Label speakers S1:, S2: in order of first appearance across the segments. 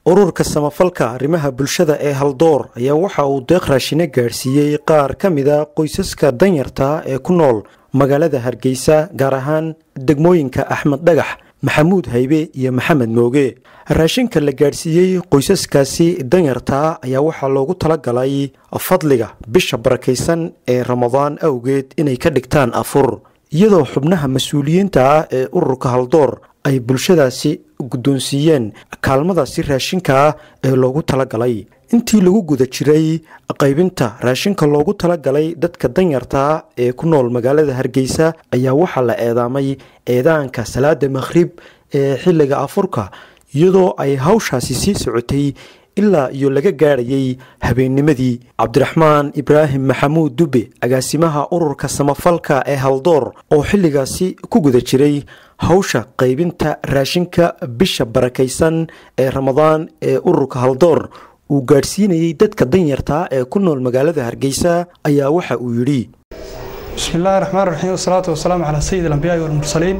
S1: ururka samafalka arrimaha bulshada ee haldoor ayaa waxa uu deeq raashine gaadhsiiyey qaar ka mida qoysaska danyarta ee ku nool magaalada hargeysa gaar ahaan degmooyinka axmed dhagax maxamuud haybe iyo maxamed mooge raashinka la gaadhsiiyey qoysaskaasi danyarta ayaa waxaa loogu talagalay fadliga bisha barakaysan ee ramadaan awgeed inay ka dhigtaan afur iyadoo xubnaha mas-uuliyiinta ah ee ururka haldoor ay bulshadaasi guddoonsiiyeen kaalmadaasi raashinka ah ee loogu talagalay intii lagu guda jiray qaybinta raashinka loogu talagalay dadka danyarta ee ku nool magaalada hargeysa ayaa waxaa la eedaamay eedaanka salaada makhrib ee xilliga afurka iyadoo ay hawshaasi sii socotay ilaa iyo laga gaadhayay habeennimadii cabdiraxmaan ibraahim maxamuud dube agaasimaha ururka samafalka ee haldoor oo xilligaasi ku guda jiray hawsha qaybinta raashinka bisha barakaysan ee ramadaan ee ururka haldoor uu gaadhsiinayey dadka danyarta ee ku nool magaalada hargeysa ayaa waxa uu yidhi
S2: bismi illaahi raxmaan raxiim wasalaatu wasalaamu calaa sayid alambiyaai walmursaliin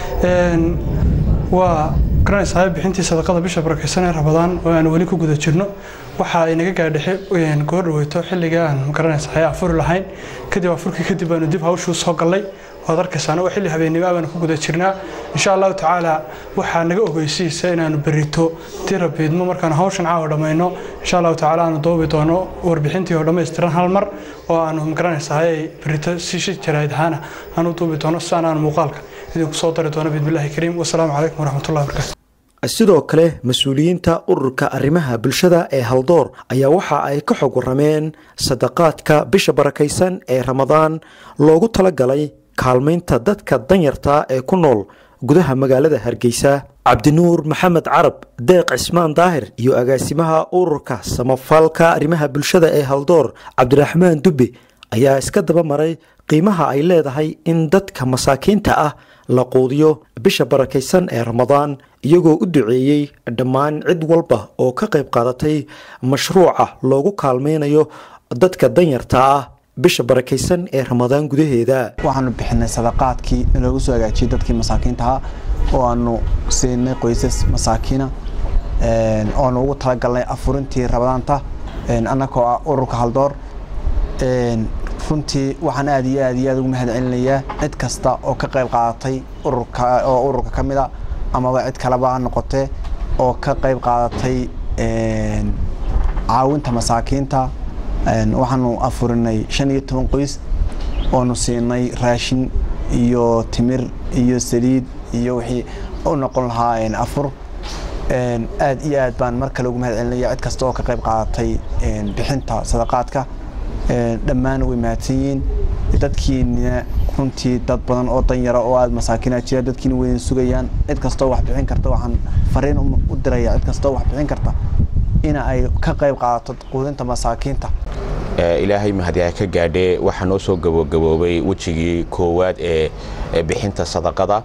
S2: waa garanaysaa bixintii sadaqada bisha barakaysan ee ramadaan oo aan weli ku guda jirno waxa ay naga gaadhaxay goo dhaweyto xilliga aan garanaysaa afuri lahayn kadib afurkii kadib baanu dib hawshuu soo gallay waad arkaysaa waa xilli habeennimo baanu ku guda jirnaa insha allahu tacaala waxaa naga ogeysiisa inaanu berito tira biidmo markaanu hawshan caawa dhammayno insha allahu tacaala aanu doobi doono warbixintii oo dhammaystiran hal mar oo aanu magaranaysaa berito si shi jarayd ahaana aanu duubi doono sidaan aanu muuqaalka idinku soo dari doono biidmillahi kariim wasalaamu calaykum waraxmatullahi wabarakatu
S1: sidoo kale mas-uuliyiinta ururka arrimaha bulshada ee haldoor ayaa waxa ay ka xog warameen sadaqaadka bisha barakaysan ee ramadaan loogu talagalay kaalmaynta dadka danyarta ee ku nool gudaha magaalada hargeysa cabdinuur maxamed carab deeq cismaan daahir iyo agaasimaha ururka samafalka arrimaha bulshada ee haldoor cabdiraxmaan dube ayaa iska daba maray qiimaha ay leedahay in dadka masaakiinta ah la quudiyo bisha barakaysan ee ramadaan iyagoo u duceeyey dhammaan cid walba oo ka qayb qaadatay mashruuca loogu kaalmaynayo dadka danyarta ah bisha barakaysan ee ramadaan gudaheeda
S3: waxaanu bixinay sadaqaadkii in loogu soo hagaajiyey dadkii masaakiintaha oo aanu siinay qoysas masaakiina oanu ugu talagalnay afurintii ramadaanta annagoo ah ururka haldoor runtii waxaan aad iyo aad iyo aad ugu mahad celinayaa cid kasta oo ka qayb qaadatay ururka oo ururka ka mid a amaba cid kaleba ha noqotee oo ka qayb qaadatay caawinta masaakiinta waxaanu afurinay shan iyo toban qoys oonu siinay raashin iyo timir iyo saliid iyo wixii u noqon lahaa afur aad iyo aad baan mar kale ugu mahad celinaya cid kasta oo ka qayb qaadatay bixinta sadaqaadka dhammaan way mahadsan yihiin dadkiina runtii dad badan oo danyara oo aada masaakiina jira dadkiina wayna sugayaan cid kastoo wax bixin karta waxaan fariin u diraya cid kastoo wax bixin karta in ay ka qayb qaadato quudinta masaakiinta
S4: ilaahay mahadiha ka gaadhee waxaa noo soo gabagaboobay wejigii koowaad ee bixinta sadaqada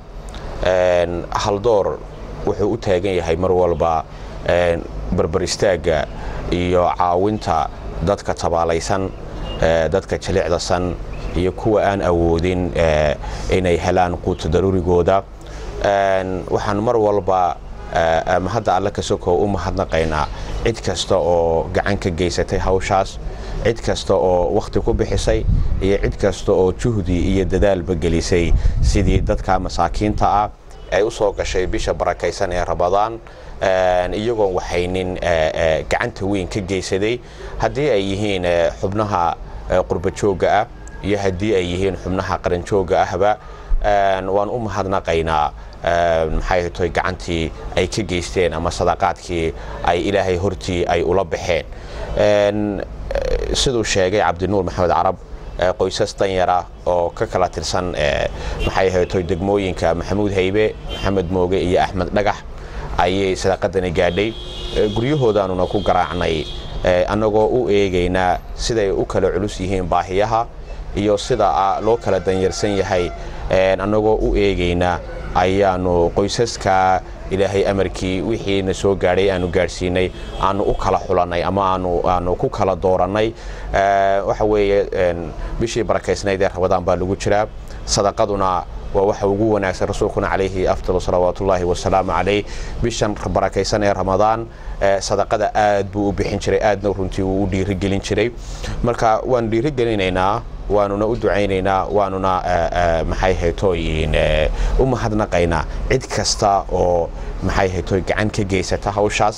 S4: haldoor wuxuu u taagan yahay mar walba barbar istaagga iyo caawinta dadka tabaalaysan dadka jilicdasan iyo kuwa aan awoodin inay helaan quuta daruurigooda waxaan mar walba hadda alle ka sokow u mahadnaqaynaa cid kasta oo gacan ka geysatay hawshaas cid kasta oo wakhti ku bixisay iyo cid kasta oo juhdi iyo dadaalba gelisay sidii dadka masaakiinta ah ay u soo gashay bisha barakaysan ee ramadaan iyagoon waxaynin gacanta weyn ka geysaday haddii ay yihiin xubnaha qurbajoogga ah iyo haddii ay yihiin xubnaha qaranjoogga ahba waan u mahadnaqaynaa maxay toy gacantii ay ka geysteen ama sadaqaadkii ay ilaahay hortii ay ula baxeen siduu sheegay cabdinuur maxamed carab qoysas danyara oo ka kala tirsan maxay ahaytoy degmooyinka maxamuud haybe maxamed mooge iyo axmed dhagax ayay sadaqadani gaadhay guryahoodaanuna ku garaacnay annagoo u eegaynaa siday u kala culus yihiin baahiyaha iyo sida loo kala danyarsan yahay annagoo u eegaynaa ayaanu qoysaska ilaahay amarkii wixiina soo gaadhay aanu gaadhsiinay aanu u kala xulannay ama aanu ku kala doorannay waxa weeye bishii barakaysnayd ee rabadaan baa lagu jiraa sadaqaduna waa waxa ugu wanaagsan rasuulkuna calayhi afdal salawaatullaahi wasalaamu calayh bishan barakaysan ee ramadaan sadaqada aad buu u bixin jiray aadna runtii uu u dhiirigelin jiray marka waanu dhiirigelinaynaa waanuna u ducaynaynaa waanuna maxay haytooyin u mahadnaqaynaa cid kasta oo maxay haytooy gacan ka geysata hawshaas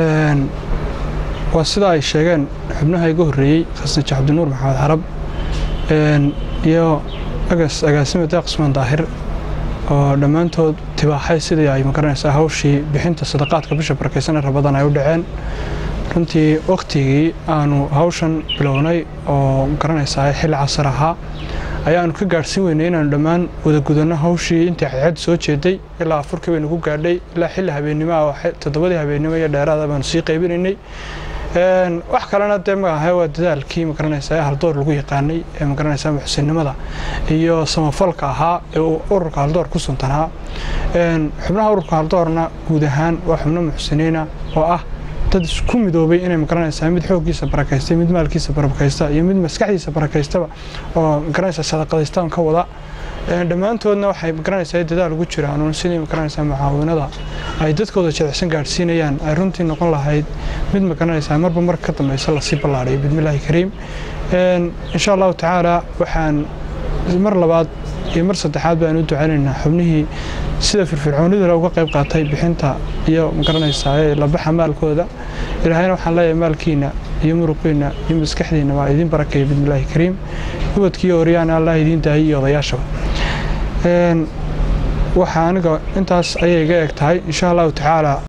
S2: waa sida ay sheegeen xubnaha iga horreeyey khasnaji cabdinuur maxamed xarab iyo agas agaasima deeq cusmaan daahir oo dhammaantood tibaaxay sidii ay magaranaysaa hawshii bixinta sadaqaadka bisha barakaysan ee rabadaan ay u dhaceen runtii wakhtigii aanu hawshan bilownay oo magaranaysaa xilli casar ahaa ayaanu ka gaadhsiin weynay inaanu dhammaan wada gudanno hawshii intii cadceed soo jeeday ilaa afurkii baynu ku gaadhay ilaa xilli habeennimo ah toddobadii habeennimo iyo dheeraada baanu sii qaybinaynay wax kalena dee maaha waa dadaalkii magaranaysaa ee haldoor lagu yaqaanay ee magaranaysaa muxsinnimada iyo samafalka ahaa ee ururka haldoor ku suntanaa xubnaha ururka haldoorna guud ahaan waa xubno muxsiniina oo ah dad isku midoobay inay magaranaysaa mid xooggiisa barakaystay mid maalkiisa barakaysta iyo mid maskaxdiisa barakaystaba oo magaranaysaa sadaqadaystaan ka wada dhammaantoodna waxay magaranaysaa dadaal ugu jiraan sidii magaranaysaa mucaawinada ay dadkooda jilicsan gaadhsiinayaan ay runtii noqon lahayd mid magaranaysaa marba marka ka dambeysa lasii ballaadhayo bidmillaahi kariim insha allahu tacaala waxaan mar labaad iyo mar saddexaad baan u ducaynaynaa xubnihii sida firfircoonidale uga qayb qaatay bixinta iyo magaranaysaa labaxa maalkooda ilaahayna waxaan leeyahay maalkiina iyo muruqiina iyo maskaxdiina waa idiin barakeeya bidmillaahi kariim ubadkiiyo oryaana allah idiin daayay iyo odayaashaba waxaa aniga intaas ayay iga eg tahay insha allahu tacaala